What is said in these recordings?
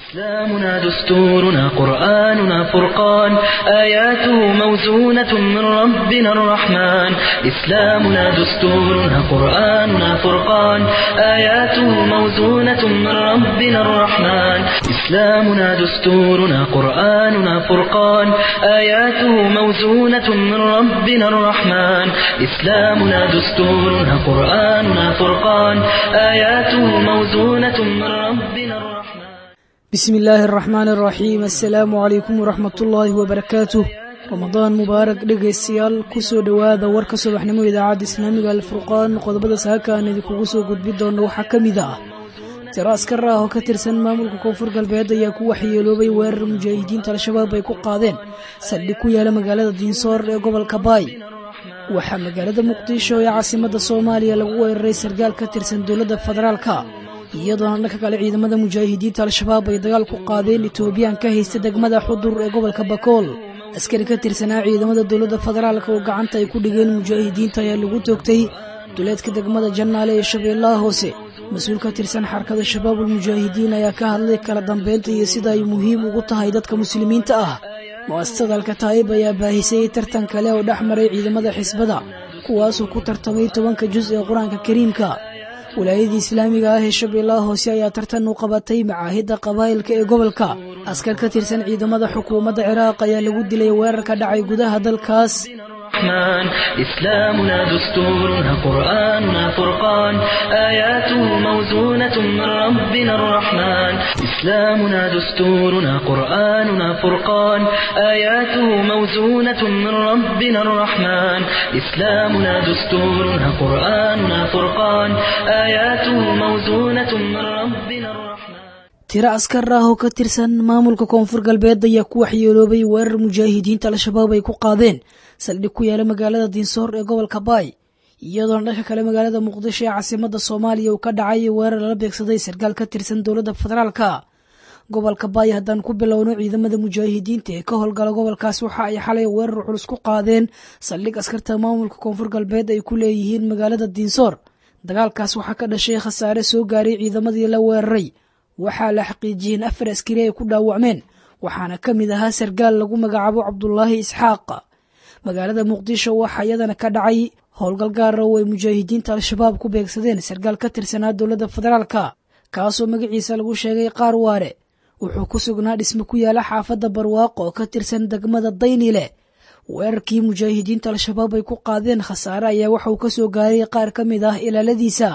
إسلامنا دستورنا قرآننا فرقان آياته موزونة من ربنا الرحمن إسلامنا دستورنا قرآننا فرقان آياته موزونة من ربنا الرحمن إسلامنا دستورنا قرآننا فرقان آياته موزونة من ربنا الرحمن إسلامنا دستورنا قرآننا فرقان آياته موزونة من ربنا الرحمن bismi illaahi araxmaan araxiim assalaamu calaykum waraxmatullaahi wabarakaatuh ramadaan mubaarak dhegaystayaal kusoo dhowaada warka subaxnimo idaacadda islaamiga alfurqaan qodobada saaka aan idinkugu soo gudbi doona waxaa ka mid ah tiro askar ah oo ka tirsan maamulka koonfur galbeed ayaa ku waxyeeloobay weerar mujaahidiinta al-shabaab ay ku qaadeen saldhig ku yaala magaalada diinsoor ee gobolka baay waxaa magaalada muqdisho ee caasimadda soomaaliya lagu weeraray sargaal ka tirsan dowladda federaalka iyadoona dhanka kale ciidamada mujaahidiinta al-shabaab ay dagaal ku qaadeen etoobiyaan ka haysta degmada xudur ee gobolka bakool askari ka tirsanaa ciidamada dowladda federaalka oo gacanta ay ku dhigeen mujaahidiinta ayaa lagu toogtay duleedka degmada jannaale ee shabeellaha hoose mas-uul ka tirsan xarkada shabaabul mujaahidiin ayaa ka hadlay kala dambeynta iyo sida ay muhiim ugu tahay dadka muslimiinta ah mu'asasada alkataa'ib ayaa baahisay tartan kale oo dhex maray ciidamada xisbada kuwaasoo ku tartamay tobanka jus ee qur-aanka kariimka walaayadii islaamiga ah ee shabeellaha hoose ayaa tartan u qabatay macaahidda qabaa'ilka ee gobolka askar ka tirsan ciidamada xukuumadda ciraaq ayaa lagu dilay weerar ka dhacay gudaha dalkaas الرحمن إسلامنا دستورنا قرآننا فرقان آياته موزونة من ربنا الرحمن إسلامنا دستورنا قرآننا فرقان آياته موزونة من ربنا الرحمن إسلامنا دستورنا قرآننا فرقان آياته موزونة من ربنا الرحمن tiro askar ah oo ka tirsan maamulka koonfur galbeed ayaa ku waxyeeloobay weerar mujaahidiinta al-shabaab ay ku qaadeen saldhig ku yaala magaalada diinsoor ee gobolka baay iyadoona dhanka kale magaalada muqdisho ee caasimadda soomaaliya uu ka dhacay weerar lala beegsaday sarkaal ka tirsan dowladda federaalka gobolka baay haddaan ku bilowno ciidamada mujaahidiinta ee ka howlgala gobolkaas waxa ay xalay weerar culus ku qaadeen saldhig askarta maamulka koonfur galbeed ay ku leeyihiin magaalada diinsoor dagaalkaas waxaa ka dhashay khasaare soo gaaray ciidamadii la weeraray waxaa la xaqiijiyey in afar askari ay ku dhaawacmeen waxaana ka mid ahaa sargaal lagu magacaabo cabdulaahi isxaaq magaalada muqdisho waxaa iyadana ka dhacay howlgal gaara oo ay mujaahidiinta al-shabaab ku beegsadeen sargaal ka tirsanaa dowladda federaalka kaasoo magaciisa lagu sheegay qaar waare wuxuu ku sugnaa dhisme ku yaala xaafadda barwaaqo oo ka tirsan degmada daynile weerarkii mujaahidiinta al-shabaab ay ku qaadeen khasaare ayaa waxauu ka soo gaaray qaar ka mid ah ilaaladiisa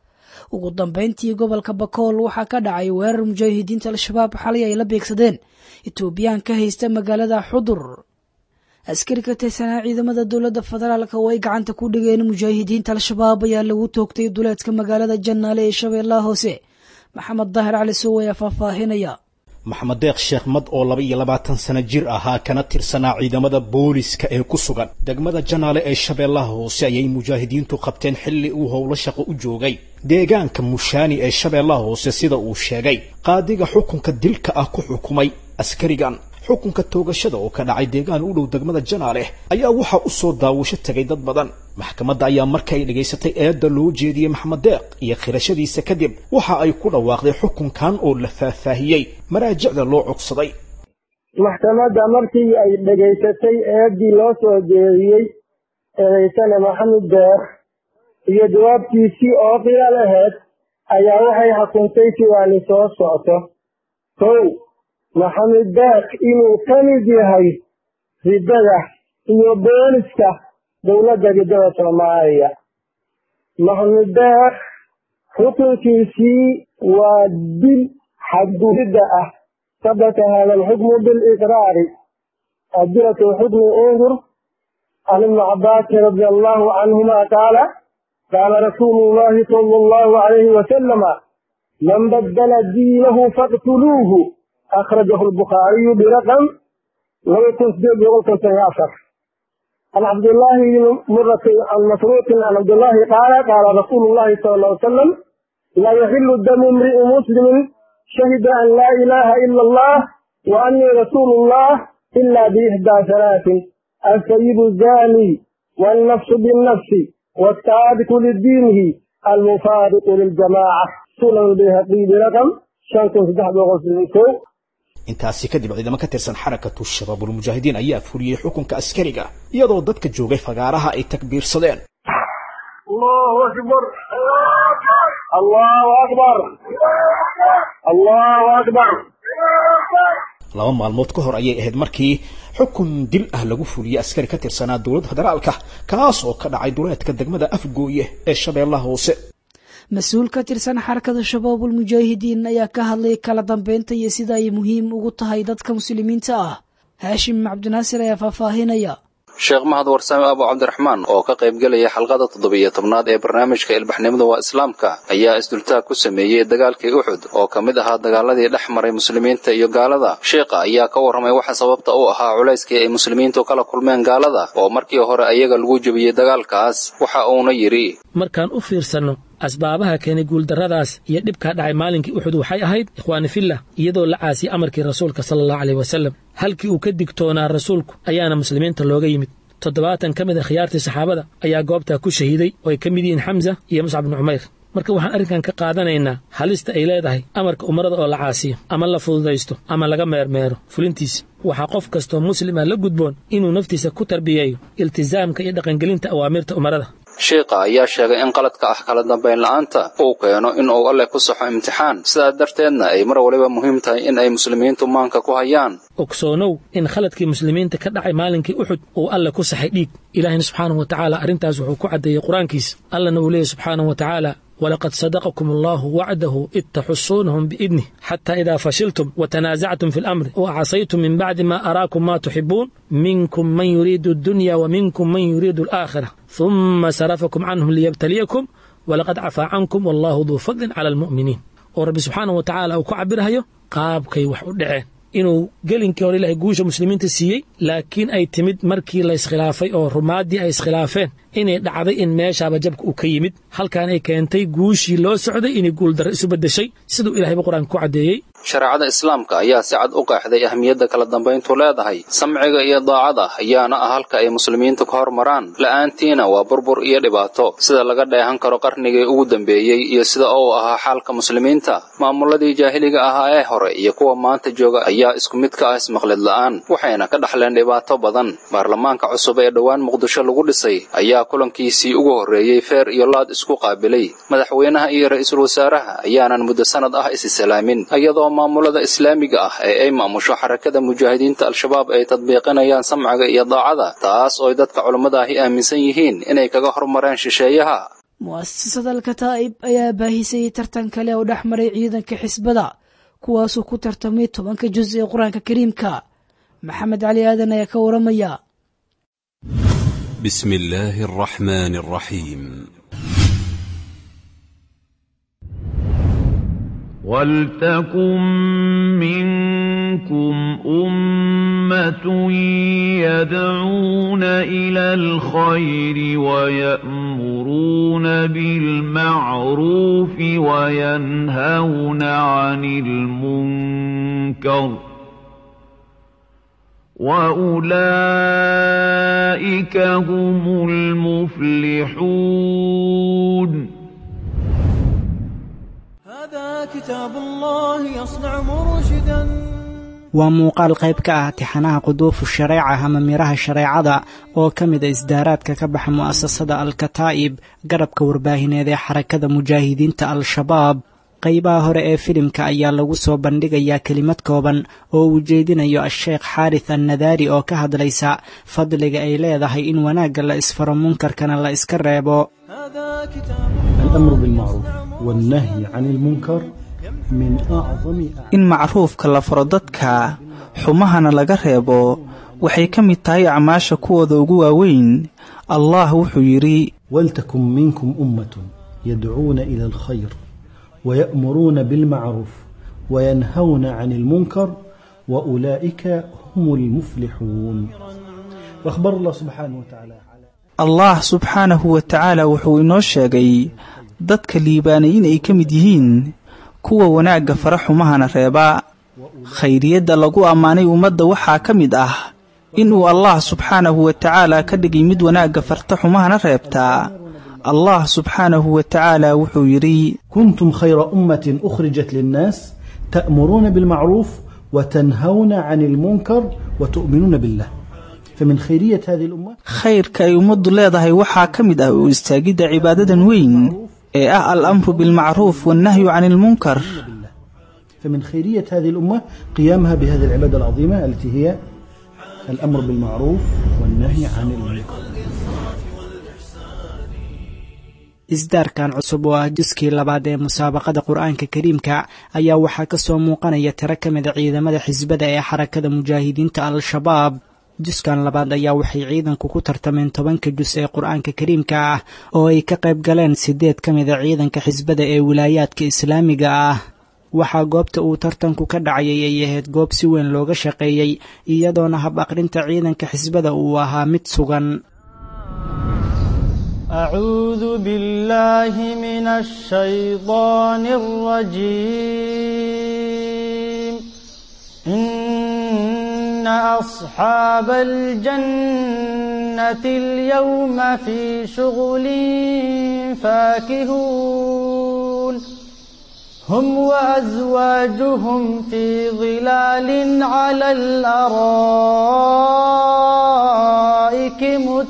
ugu dambeyntii gobolka bakool waxaa ka dhacay weerar mujaahidiinta al-shabaab xalay ay la beegsadeen etoobiyaan ka haysta magaalada xudur askari ka tirsanaa ciidamada dowladda federaalka oo ay gacanta ku dhigeen mujaahidiinta al-shabaab ayaa lagu toogtay duleedka magaalada jannaale ee shabeellaha hoose maxamed daahir cali sow ayaa faahfaahinaya maxamed deeq sheekh mad oo laba iyo labaatan sano jir ahaa kana tirsanaa ciidamada booliska ee ku sugan degmada janaale ee shabeellaha hoose ayay mujaahidiintu qabteen xilli uu howlo shaqo u joogay deegaanka mushaani ee shabeellaha hoose sida uu sheegay qaadiga xukunka dilka ah ku xukumay askarigan xukunka toogashada oo ka dhacay deegaan u dhow degmada janaale ayaa waxaa u soo daawasho tegay dad badan maxkamadda ayaa markay dhagaysatay eedda loo jeediyey maxamed deeq iyo khirashadiisa kadib waxa ay ku dhawaaqday xukunkan oo la faahfaahiyey maraajicda loo codsaday maxkamadda markii ay dhegaysatay eeddii loo soo jeediyey eedaysane maxamed deeq iyo jawaabtiisii oo qiyaal ahayd ayaa waxay xukuntay siwaani soo socto kow maxamed deeq inuu ka mid yahay riddada iyo booliska dowladda riddada soomaaliya maxamed deeq xukunkiisii waa dil xadgudidda ah sabata hada alxukmu biliqraari adilatu xukmi undur can ibni cabbaasi radi allahu canhuma qaala qaala rasuulu llahi sala allahu alayhi wasalama man baddala diinahu faqtuluuhu akhrajahu albukhaariyu biraqam laba kun sideed boqol konton iyo afar can cabdillahi bni murati can masruuqin can cabdillahi qaala qaala rasuulu llahi sala alla ly salam laa yaxilu damu imri'i muslimin shahida an laa ilaha ila allah wa annii rasuulu llah ila biixdaa halaatin alsayibu zani wannafsu binnafsi والتابق لدينه المفارق للجماعة سنن البيهقي برقم shan kun saddex boqol sidii kow intaasi kadib ciidamo ka tirsan xarakatu shabaabulmujaahidiin ayaa fuliyey xukunka askariga iyadoo dadka joogay fagaaraha ay takbiirsadeen allahu akbar allahu akbar allahu akbar laba maalmood ka hor ayay ahayd markii xukun dil ah lagu fuliyey askari ka tirsanaa dowladda federaalka kaas oo ka dhacay duleedka degmada afgooye ee shabeellaha hoose mas-uul ka tirsan xarakada shabaabul mujaahidiin ayaa ka hadlay kala dambeynta iyo sida ay muhiim ugu tahay dadka muslimiinta ah haashim cabdinaasir ayaa faahfaahinaya sheekh mahad warsame abu cabdiraxmaan oo ka qaybgelaya xalqada toddobiyo tobnaad ee barnaamijka ilbaxnimada waa islaamka ayaa isdultaag ku sameeyey dagaalkii uxud oo ka mid ahaa dagaaladii dhex maray muslimiinta iyo gaalada sheekha ayaa ka warramay waxa sababta u ahaa culayskii ay muslimiintu kala kulmeen gaalada oo markii hore ayaga lagu jebiyey dagaalkaas waxa uuna yidhi markaan u fiirsanno asbaabaha keenay guuldarradaas iyo dhibkaa dhacay maalinkii uxud waxay ahayd ikhwaani fillah iyadoo la caasiyey amarkii rasuulka sala allahu aleyh wasallam halkii uu ka digtoonaa rasuulku ayaana muslimiinta looga yimid toddobaatan ka mid a khiyaartii saxaabada ayaa goobtaa ku shahiiday oo ay ka mid yihiin xamsa iyo muscab bnu cumayr marka waxaan arrinkan ka qaadanaynaa halista ay leedahay amarka umarada oo la caasiyo ama la fududaysto ama laga meermeero fulintiisa waxaa qof kastoo muslima la gudboon inuu naftiisa ku tarbiyeeyo iltisaamka iyo dhaqangelinta awaamirta umarada sheikha ayaa sheegay in qaladka ah kala dambayn la'aanta uu keeno in uu alleh ku saxo imtixaan sidaa darteedna ay mar waliba muhiim tahay in ay muslimiintu maanka ku hayaan ogsoonow in khaladkii muslimiinta ka dhacay maalinkii uxud uu alleh ku saxay dhiig ilaahina subxaanahu wa tacaala arrintaas wuxuu ku caddeeyey qur-aankiisa allana uu leeyahy subxaanahu wa tacaala ولقد صدقكم الله وعده إذ تحصونهم بإذنه حتى إذا فشلتم وتنازعتم في الأمر وعصيتم من بعد ما أراكم ما تحبون منكم من يريد الدنيا ومنكم من يريد الآخرة ثم صرفكم عنهم ليبتليكم ولقد عفى عنكم والله ذو فضل على المؤمنين ورب سبحانه وتعالى أو كعبرها qaabkay wax u dhaceen inuu gelinkii hore ilaahay guusha muslimiinta siiyey laakiin ay timid markii la iskhilaafay oo rumaaddii ay iskhilaafeen inay dhacday in meeshaaba jabka uu ka yimid halkaan ay keentay guushii loo socday inay guuldarro isu beddeshay siduu ilahayba qur-aanka ku caddeeyey shareecada islaamka ayaa si cad u qeexday ahmiyadda kala dambayntu leedahay samciga iyo daacada ayaana ah halka ay muslimiintu ka hormaraan la'aantiina waa burbur iyo dhibaato sida laga dheehan karo qarnigii ugu dambeeyey iyo sida uu ahaa xaalka muslimiinta maamuladii jaahiliga ahaa ee hore iyo kuwa maanta jooga ayaa isku mid ka ah ismaqlid la'aan waxayna ka dhaxleen dhibaato badan baarlamaanka cusub ee dhowaan muqdisho lagu dhisay ayaa kulankiisii ugu horreeyey feer iyo laad isku qaabilay madaxweynaha iyo ra'iisul wasaaraha ayaanan muddo sanad ah isisalaamin iyadoo maamulada islaamiga ah ee ay maamusho xarakada mujaahidiinta al-shabaab ay tadbiiqinayaan samciga iyo daacada taas ooy dadka culummada ahi aaminsan yihiin inay kaga hormareen shisheeyaha mu'asasada alkataa'ib ayaa baahisayey tartan kale oo dhex maray ciidanka xisbada kuwaasuu ku tartamay tobanka juz ee qur-aanka kariimka maxamed cali aadan ayaa ka waramaya بسم الله الرحمن الرحيم ولتكن منكم أمة يدعون إلى الخير ويأمرون بالمعروف وينهون عن المنكر وأولئك هم المفلحون هذا كتاب الله يصنع مرشدا waa muuqaal qayb ka ah tixanaha quduufu shareeca ama miraha shareecada oo ka mid a isdaaraadka ka baxa mu'asasada al-kataa'ib garabka warbaahineed ee xarakada mujaahidiinta al-shabaab qaybaha hore ee filimka ayaa lagu soo bandhigayaa kelimad kooban oo uu jeedinayo a-sheekh xaaris annadaari oo ka hadlaysa fadliga ay leedahay in wanaagga la isfaro munkarkana la iska reebo الأمر بالمعروف والنهي عن المنكر من أعظم in macruufka la faro dadka xumahana laga reebo waxay ka mid tahay acmaasha kuwooda ugu waaweyn allah wuxuu yidhi ولتكن منكم أمة يدعون إلى الخير ويأمرون بالمعروف وينهون عن المنكر وأولئك هم المفلحون وأخبر الله سبحانه وتعالى allah subxaanahu wa tacaala wuxuu inoo sheegay dadka liibaanay in ay ka mid yihiin kuwa wanaagga fara xumahana reeba khayriyadda lagu ammaanay ummadda waxaa ka mid ah inuu allah subxaanahu wa tacaala ka dhigay mid wanaagga farta xumahana reebtaa allah subxaanahu wa tacaala wuxuu yidhi كنتم خير أمة أخرجت للناس تأمرون بالمعروف وتنهون عن المنكر وتؤمنون بالله فمن خيرية هذه الأمة khayrka ay ummaddu leedahay waxaa ka mid ah u istaagidda cibaadadan weyn ee ah al-amru bilmacruuf wannahyu can ilmunkar فمن خيرية هذه الأمة قيامها بهذه العبادة العظيمة التي هي الأمر بالمعروف والنهي عن المنكر isdaarkan cusub oo ah juskii labaad ee musaabaqada qur-aanka kariimka ayaa waxaa ka soo muuqanaya tiro ka mida ciidamada xisbada ee xarakada mujaahidiinta al-shabaab juskan labaad ayaa waxay ciidanku ku tartameen tobanka jus ee qur-aanka kariimka ah oo ay ka qayb galeen siddeed ka mida ciidanka xisbada ee wilaayaadka islaamiga ah waxaa goobta uu tartanku ka dhacayay ay ahayd goob si weyn looga shaqeeyey iyadoona hab aqrinta ciidanka xisbada uu ahaa mid sugan أعوذ بالله من الشيطان الرجيم إن أصحاب الجنة اليوم في شغل فاكهون هم وأزواجهم في ظلال على الأرائك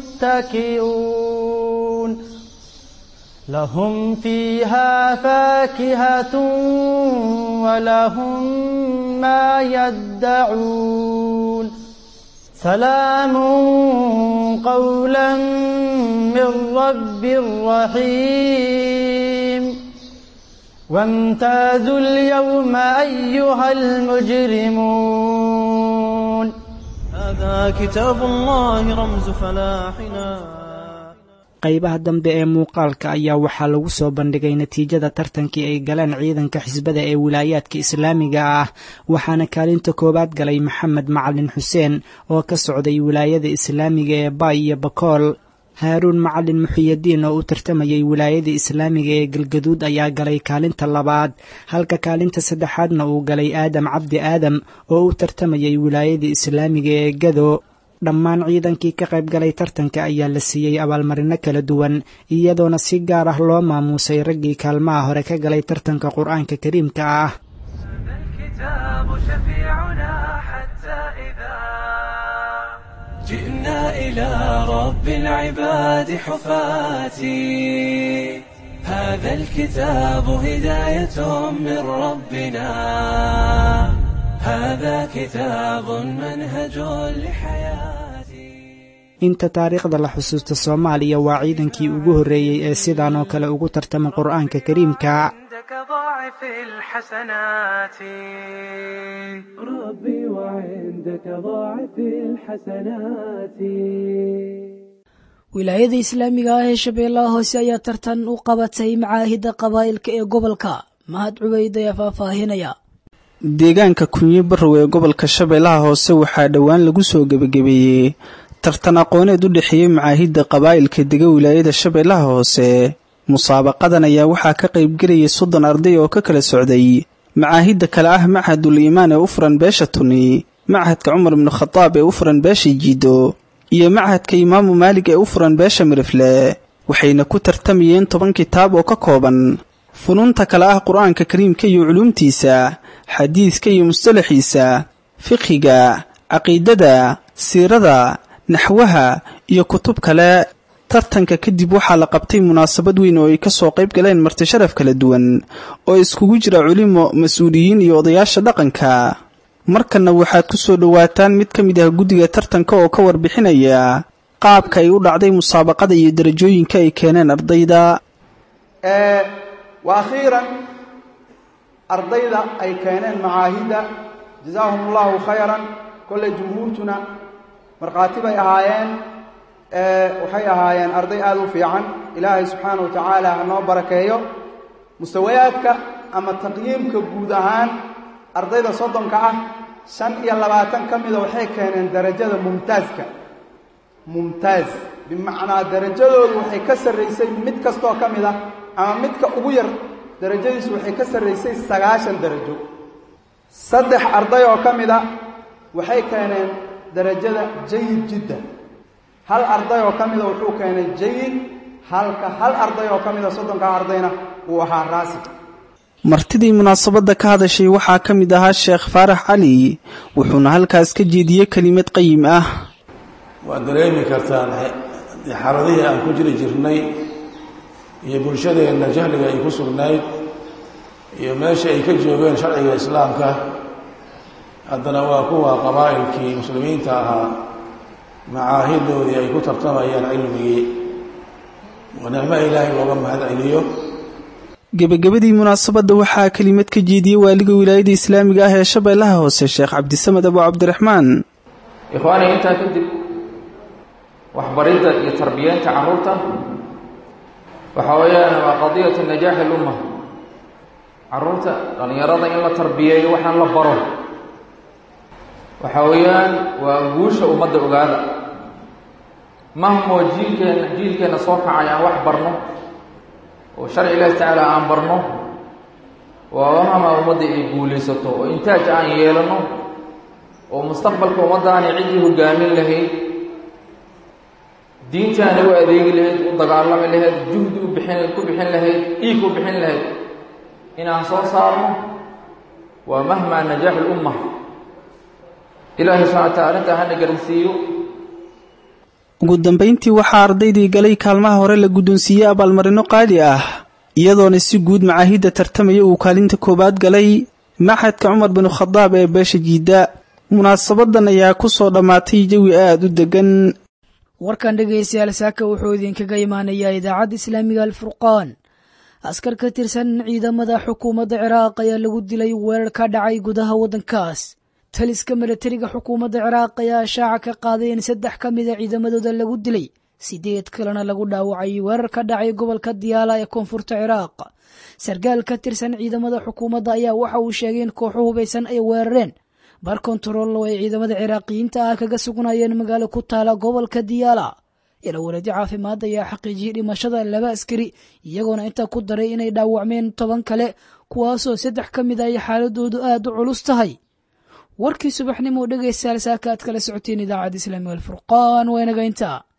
متكئون لهم فيها فاكهة ولهم ما يدعون سلام قولا من رب رحيم وامتازوا اليوم أيها المجرمون هذا كتاب الله رمز فلاحنا qaybaha dambe ee muuqaalka ayaa waxaa lagu soo bandhigay natiijada tartankii ay galeen ciidanka xisbada ee wilaayaadka islaamiga ah waxaana kaalinta koowaad galay maxamed macalin xuseen oo ka socday wilaayada islaamiga ee baay iyo bakool haaruun macalin muxiyadiin oo u tartamayay wilaayada islaamiga ee galgaduud ayaa galay kaalinta labaad halka kaalinta saddexaadna uu galay aadam cabdi aadam oo u tartamayay wilaayada islaamiga ee gado dhammaan ciidankii ka qayb galay tartanka ayaa la siiyey abaalmarino kala duwan iyadoona si gaar ah loo maamuusay raggii kaalmaha hore ka galay tartanka qur-aanka kariimka ah جئنا إلى رب العباد حفاتي هذا الكتاب هداية من ربنا هذا كتاب منهج لحياتي inta taariikhda la xusuusta soomaaliya waa ciidankii ugu horreeyey ee sidaan oo kale ugu tartama qur-aanka kariimka ضاعف الحسنات ربي وعندك ضاعف الحسنات wilaayada islaamiga ah ee shabeellaha hoose ayaa tartan u qabatay macaahidda qabaa'ilka ee gobolka mahad cubeyd ayaa faahfaahinaya deegaanka kunyo barrow ee gobolka shabeellaha hoose waxaa dhowaan lagu soo gebagabeeyey tartan aqooneed u dhexeeyey macaahidda qabaa'ilka dega wilaayada shabeellaha hoose musaabaqadan ayaa waxaa ka qaybgelayay soddon arday oo ka kala socday macaahidda kale ah machadul iimaan ee u furan beesha tuni machadka cumar ibnu khadaab ee u furan beesha jiido iyo machadka imaamu maalig ee u furan beesha mirifle waxayna ku tartamayeen toban kitaab oo ka kooban funuunta kale ah qur-aanka kariimka iyo culuumtiisa xadiidka iyo mustalaxiisa fiqhiga caqiidada siirada naxwaha iyo kutub kale tartanka kadib waxaa la qabtay munaasabad weyn oo ay ka soo qayb galeen marti sharaf kala duwan oo iskugu jira culimo mas-uuliyiin iyo odayaasha dhaqanka markanna waxaad ku soo dhowaataan mid ka mid ah guddiga tartanka oo ka warbixinaya qaabka ay u dhacday musaabaqada iyo darajooyinka ay keeneen ardayda wa akhiiran ardayda ay keeneen macaahidda jazaahum allahu khayran kolley jumhuurtuna markhaati bay ahaayeen waxay ahaayeen arday aada u fiican ilaahay subxaana wa tacaala ha noo barakeeyo mustawayaadka ama taqyiimka guud ahaan ardayda soddonka ah shan iyo labaatan ka mida waxay keeneen darajada mumtaaska mumtaaz bimacnaa darajadoodu waxay ka sarraysay mid kastoo ka mid ah ama midka ugu yar darajadiisu waxay ka sarraysay sagaashan darajo saddex arday oo ka mid a waxay keeneen darajada jayid jiddan hal arday oo ka mida wuxuu keenay jayid halka hal arday oo ka mida soddonkaa ardayna uu ahaa raasib martidii munaasabadda ka hadashay waxaa ka mid ahaa sheekh faarax cali wuxuuna halkaas ka jeediyey kelimad qayim ah waad dareemi kartaan xaaladihii aan ku jiri jirnay iyo bulshadeenna jahliga ay ku sugnayd iyo meesha ay ka joogeen sharciga islaamka haddana waa kuwa qabaa'ilkii muslimiinta ahaa macaahidoodii ay ku tartamayaan cilmigii waa nicmo ilaahay looga mahad celiyo gebagabadii munaasabadda waxaa kelimad ka jeediyey waaliga wilaayada islaamiga ah ee shabeellaha hoose sheekh cabdisamed abu cabdiraxmaan ikhwaani intaa kadib waxbaridda iyo tarbiyeynta carruurta waxa weeyaan waa qadiyatu najaaxi lumma carruurta dhallinyarada in la tarbiyeeyo waxaan la baro waxa weeyaan waa guusha ummadda ogaada mahmoo jiilkeenna jiilkeenna soo kacay aan wax barno oo sharci ilaahi tacaala aan barno waa mahma ummadda ay guulaysato oo intaaj aan yeelano oo mustaqbalka ummaddaani ciddii hogaamin lahayd diintaana u adeegi lahayd u dagaalami lahayd juhdi u bixin ku bixin lahayd dhiig u bixin lahayd inaan soo saarno waa mahmaa najaaxu lumma ilaahay subxana wa taala arrintaa hana garansiiyo ugu dambayntii waxaa ardaydii galay kaalmaha hore la guddoonsiiyey abaalmarino qaali ah iyadoona si guud macaahidda tartamaya uu kaalinta koowaad galay maxadka cumar binu khadaab ee beesha jiidda munaasabadan ayaa ku soo dhammaatay jawi aada u deggan warkan dhegaystayaal saaka wuxuu idinkaga imaanayaa idaacadda islaamiga alfurqaan askar ka tirsan ciidamada xukuumadda ciraaq ayaa lagu dilay weerar ka dhacay gudaha waddankaas taliska milatariga xukuumadda ciraaq ayaa shaaca ka qaaday in saddex ka mida ciidamadooda lagu dilay sideed kalena lagu dhaawacay weerar ka dhacay gobolka diyaala ee koonfurta ciraaq sarkaal ka tirsan ciidamada xukuumadda ayaa waxa uu sheegay in kooxo hubaysan ay weerareen bar kontarool oo ay ciidamada ciraaqiyiinta ah kaga sugnayeen magaalo ku taala gobolka diyaala ila wareedyo caafimaad ayaa xaqiijiyey dhimashada laba askari iyagoona intaa ku daray inay dhaawacmeen toban kale kuwaasoo saddex ka mid ay xaaladoodu aad u culus tahay warkii subaxnimo dhegaystayaal saaka aad kala socoteen idaacadda islaamiga alfurqaan waa inaga intaa